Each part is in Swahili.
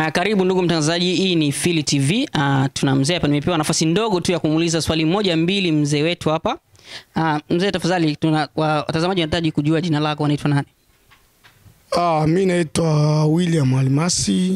Uh, karibu ndugu mtangazaji, hii ni Fili TV. Uh, tuna mzee hapa, nimepewa nafasi ndogo tu ya kumuuliza swali moja mbili mzee wetu hapa. Uh, mzee tafadhali, tuna wa- watazamaji wanahitaji kujua jina lako, unaitwa nani? Ah, mi naitwa William Almasi.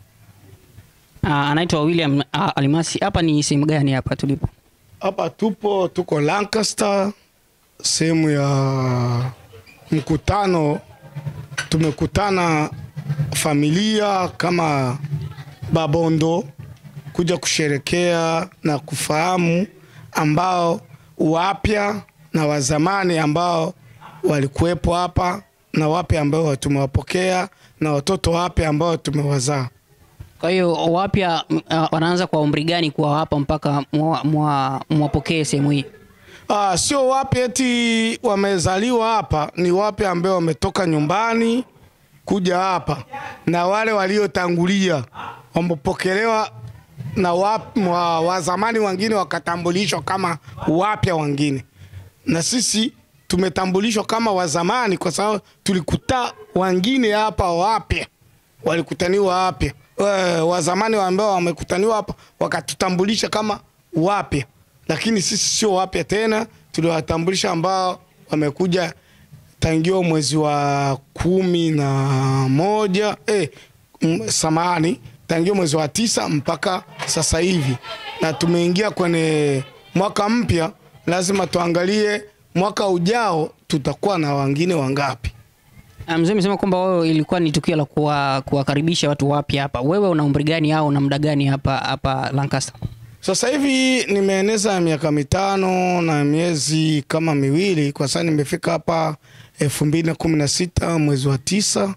Uh, anaitwa William uh, Alimasi. Hapa ni sehemu gani hapa tulipo? Hapa tupo tuko Lancaster, sehemu ya mkutano. Tumekutana familia kama Babondo kuja kusherekea na kufahamu ambao wapya na wazamani ambao walikuwepo hapa na wapya ambao tumewapokea na watoto wapya ambao tumewazaa. Kwa hiyo wapya uh, wanaanza kwa umri gani kuwa hapa mpaka mwa- mwa- mwapokee sehemu hii? Ah, sio wapya eti wamezaliwa hapa, ni wapya ambao wametoka nyumbani kuja hapa, na wale waliotangulia wamepokelewa na wap, wa, wa zamani wengine wakatambulishwa kama wapya wengine, na sisi tumetambulishwa kama wazamani kwa sababu tulikuta wengine hapa wapya walikutaniwa wapya Eh, wazamani ambao wamekutaniwa hapa wakatutambulisha kama wapya, lakini sisi sio wapya tena, tuliwatambulisha ambao wamekuja tangia mwezi wa kumi na moja eh, m- samahani, tangia mwezi wa tisa mpaka sasa hivi, na tumeingia kwenye mwaka mpya. Lazima tuangalie mwaka ujao tutakuwa na wengine wangapi. Uh, mzee amesema kwamba wewe ilikuwa ni tukio la kuwa- kuwakaribisha watu wapya hapa. Wewe una umri gani au una muda gani hapa hapa Lancaster? Sasa hivi nimeeneza miaka mitano na miezi kama miwili, kwa sasa nimefika hapa elfu mbili na kumi na sita mwezi wa tisa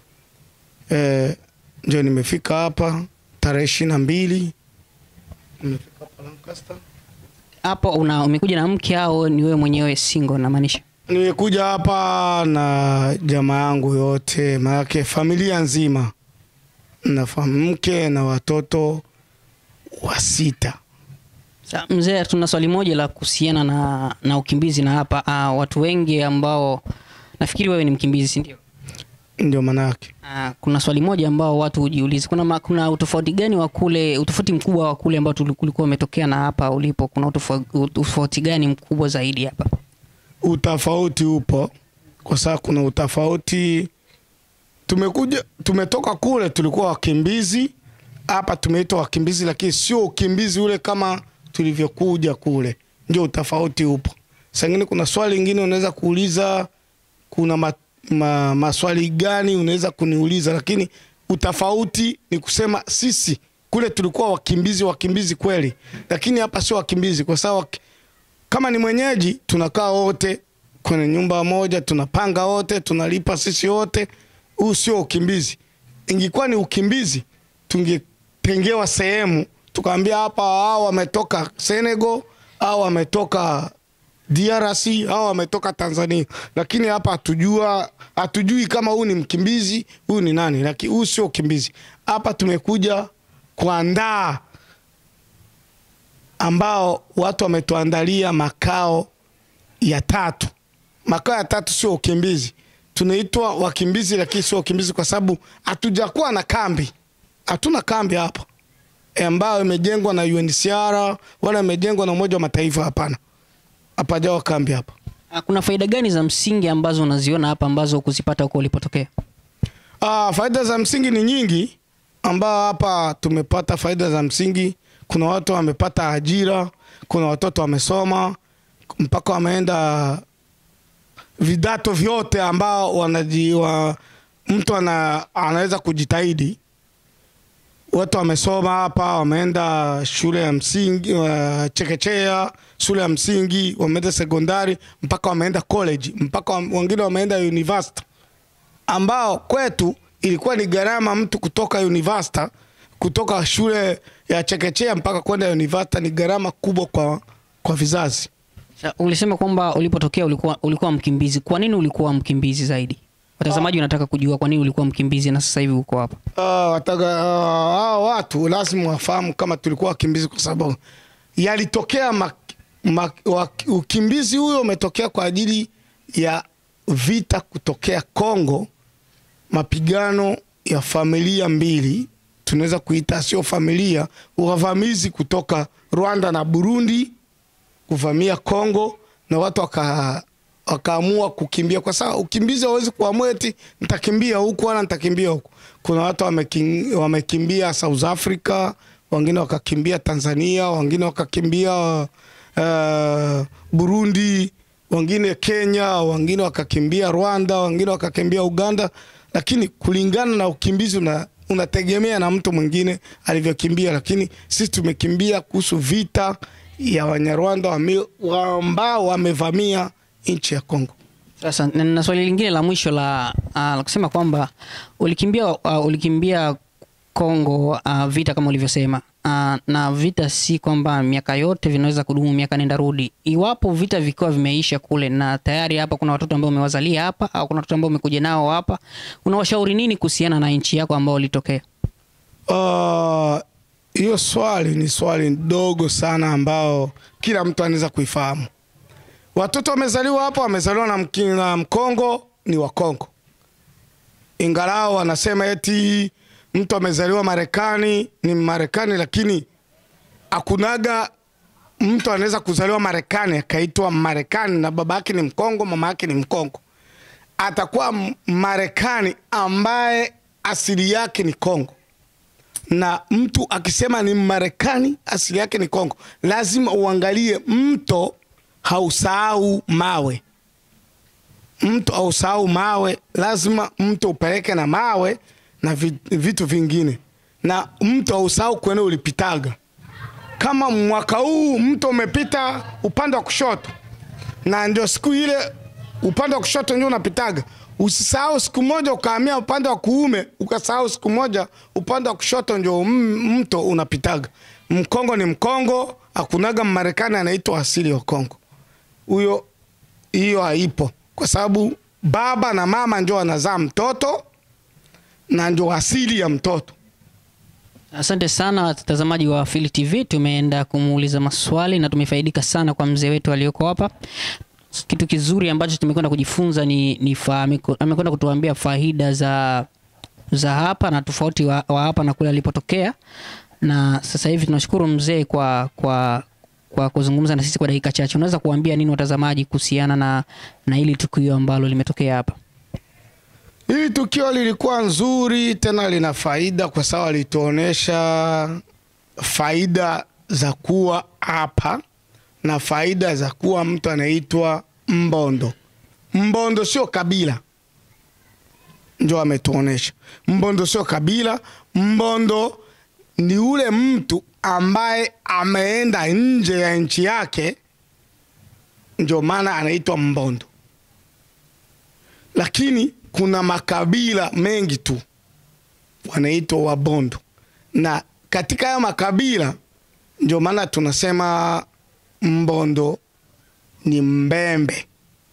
e, ndio nimefika hapa tarehe ishirini na mbili nimefika hapa Lancaster. Hapo una umekuja na mke au ni wewe mwenyewe single namaanisha? Nimekuja hapa na jamaa yangu yote, maanake familia nzima na fam- mke na watoto wa sita. Sa, mzee, tuna swali moja la kuhusiana na, na ukimbizi na hapa uh, watu wengi ambao nafikiri wewe ni mkimbizi si ndio? Ndio maanake Uh, kuna swali moja ambao watu hujiuliza, kuna, ma, kuna utofauti gani wa kule, utofauti mkubwa wa kule ambao tuli- ulikuwa umetokea na hapa ulipo, kuna utofauti, utofauti gani mkubwa zaidi hapa? utafauti upo kwa sababu kuna utafauti. Tumekuja tumetoka kule, tulikuwa wakimbizi, hapa tumeitwa wakimbizi, lakini sio ukimbizi ule kama tulivyokuja kule, ndio utafauti upo. Sangine kuna swali lingine unaweza kuuliza, kuna ma, ma, maswali gani unaweza kuniuliza, lakini utafauti ni kusema sisi kule tulikuwa wakimbizi, wakimbizi kweli, lakini hapa sio wakimbizi kwa sababu waki- kama ni mwenyeji tunakaa wote kwenye nyumba moja, tunapanga wote, tunalipa sisi wote. Huu sio ukimbizi. Ingekuwa ni ukimbizi, tungetengewa sehemu tukaambia hapa, hao wametoka Senegal au wametoka DRC au wametoka Tanzania, lakini hapa hatujua, hatujui kama huu ni mkimbizi, huyu ni nani, lakini huu sio ukimbizi. Hapa tumekuja kuandaa ambao watu wametuandalia makao ya tatu. Makao ya tatu sio ukimbizi, tunaitwa wakimbizi, lakini sio ukimbizi kwa sababu hatujakuwa na kambi, hatuna kambi hapa e, ambayo imejengwa na UNHCR wala imejengwa na Umoja wa Mataifa. Hapana, hapajawa kambi hapa. Uh, kuna faida gani za msingi ambazo unaziona hapa ambazo kuzipata huko ulipotokea? Ah, faida za msingi ni nyingi, ambao hapa tumepata faida za msingi. Kuna watu wamepata ajira, kuna watoto wamesoma mpaka wameenda vidato vyote ambao wanajiwa, mtu ana, anaweza kujitahidi. Watu wamesoma hapa, wameenda shule ya msingi uh, chekechea, shule ya msingi, wameenda sekondari mpaka wameenda college, mpaka wam- wengine wameenda university ambao kwetu ilikuwa ni gharama mtu kutoka university kutoka shule ya chekechea mpaka kwenda university ni gharama kubwa kwa, kwa vizazi. Sa, ulisema kwamba ulipotokea ulikuwa, ulikuwa mkimbizi. Kwa nini ulikuwa mkimbizi zaidi? Watazamaji wanataka kujua kwa nini ulikuwa mkimbizi na sasa hivi uko hapa. Ah, wataka ah, hao watu lazima wafahamu kama tulikuwa wakimbizi, kwa sababu yalitokea mak, mak, wak, ukimbizi huyo umetokea kwa ajili ya vita kutokea Kongo, mapigano ya familia mbili tunaweza kuita sio familia, wavamizi kutoka Rwanda na Burundi kuvamia Kongo na watu waka wakaamua kukimbia, kwa sababu ukimbizi hawezi kuamua eti nitakimbia huku wala nitakimbia huku. Kuna watu wamekin- wamekimbia South Africa, wengine wakakimbia Tanzania, wengine wakakimbia uh, Burundi, wengine Kenya, wengine wakakimbia Rwanda, wengine wakakimbia Uganda, lakini kulingana na ukimbizi una unategemea na mtu mwingine alivyokimbia, lakini sisi tumekimbia kuhusu vita ya Wanyarwanda wame- wa- ambao wamevamia nchi ya Kongo. Sasa na na swali lingine la mwisho la, uh, la kusema kwamba ulikimbia uh, ulikimbia Kongo uh, vita kama ulivyosema uh, na vita si kwamba miaka yote vinaweza kudumu miaka nenda rudi. Iwapo vita vikiwa vimeisha kule na tayari hapa kuna watoto ambao umewazalia hapa au kuna watoto ambao umekuja nao hapa, unawashauri nini kuhusiana na nchi yako ambao ulitokea? Ah, hiyo swali ni swali ndogo sana ambao kila mtu anaweza kuifahamu. Watoto wamezaliwa hapa, wamezaliwa na, mki- na Mkongo ni wa Kongo, ingalao wanasema eti mtu amezaliwa Marekani ni Marekani, lakini akunaga mtu anaweza kuzaliwa Marekani akaitwa Marekani na baba yake ni Mkongo, mama yake ni Mkongo, atakuwa M- Marekani ambaye asili yake ni Kongo na mtu akisema ni Marekani asili yake ni Kongo, lazima uangalie mto hausahau mawe. Mto hausahau mawe, lazima mto upeleke na mawe na vi- vitu vingine, na mto hausahau kwene ulipitaga. Kama mwaka huu mto umepita upande wa kushoto, na ndio siku ile upande wa kushoto ndio unapitaga. Usisahau siku moja ukahamia upande wa kuume, ukasahau siku moja upande wa kushoto ndio m- mto unapitaga. Mkongo ni Mkongo, hakunaga Mmarekani anaitwa asili wa Kongo. Huyo hiyo haipo, kwa sababu baba na mama ndio wanazaa mtoto na ndio asili ya mtoto. Asante sana watazamaji wa Phili TV, tumeenda kumuuliza maswali na tumefaidika sana kwa mzee wetu aliyoko hapa. Kitu kizuri ambacho tumekwenda kujifunza ni, ni fa, ameko- amekwenda kutuambia faida za za hapa na tofauti wa, wa hapa na kule alipotokea, na sasa hivi tunashukuru mzee kwa kwa kwa kuzungumza na sisi kwa dakika chache. Unaweza kuambia nini watazamaji kuhusiana na na hili tukio ambalo limetokea hapa? Hili tukio lilikuwa nzuri tena lina faida, kwa sababu alituonesha faida za kuwa hapa na faida za kuwa mtu anaitwa Mbondo. Mbondo sio kabila, ndio ametuonesha. Mbondo sio kabila, Mbondo ni ule mtu ambaye ameenda nje ya nchi yake, ndio maana anaitwa Mbondo lakini kuna makabila mengi tu wanaitwa Wabondo, na katika hayo makabila ndio maana tunasema Mbondo ni Mbembe.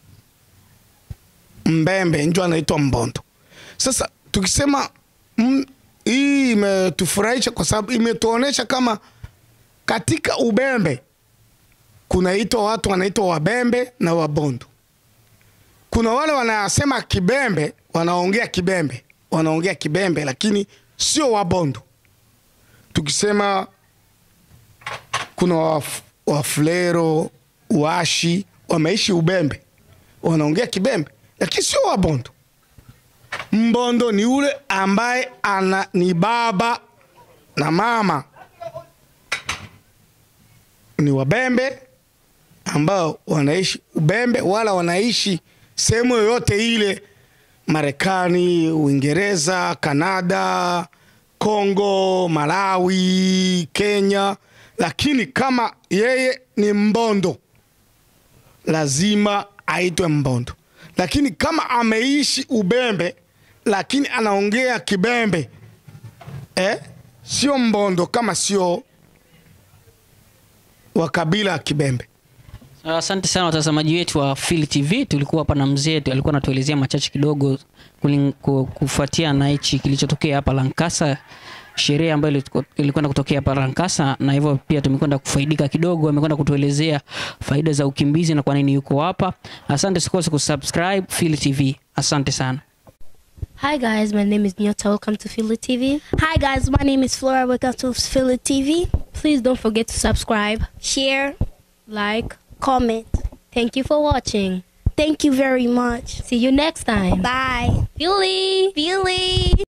Mbembe ndio anaitwa Mbondo. Sasa tukisema mm, hii imetufurahisha kwa sababu imetuonesha kama katika Ubembe kunaitwa watu wanaitwa Wabembe na Wabondo kuna wale wanasema Kibembe, wanaongea Kibembe, wanaongea Kibembe, lakini sio Wabondo. Tukisema kuna waf, Wafulero, Washi wameishi Ubembe, wanaongea Kibembe, lakini sio Wabondo. Mbondo ni ule ambaye ana ni baba na mama ni Wabembe ambao wanaishi Ubembe wala wanaishi sehemu yoyote ile, Marekani, Uingereza, Kanada, Kongo, Malawi, Kenya, lakini kama yeye ni Mbondo lazima aitwe Mbondo. Lakini kama ameishi Ubembe lakini anaongea Kibembe eh, sio Mbondo kama sio wa kabila ya Kibembe. Asante sana watazamaji wetu wa Phili TV. Tulikuwa hapa na mzee, tu- alikuwa anatuelezea machache kidogo kulin- ku- kufuatia na hichi kilichotokea hapa Lankasa, sherehe ambayo ilitu- ilikwenda kutokea hapa Lankasa, na hivyo pia tumekwenda kufaidika kidogo. Amekwenda kutuelezea faida za ukimbizi na kwa nini yuko hapa. Asante, usikose kusubscribe Phili TV. Asante sana. Hi guys, my name is Nyota. Welcome to Philly TV. Hi guys, my name is Flora. Welcome to Philly TV. Please don't forget to subscribe, Share, like. comment. Thank you for watching. Thank you very much. See you next time. Bye. Philly! Philly.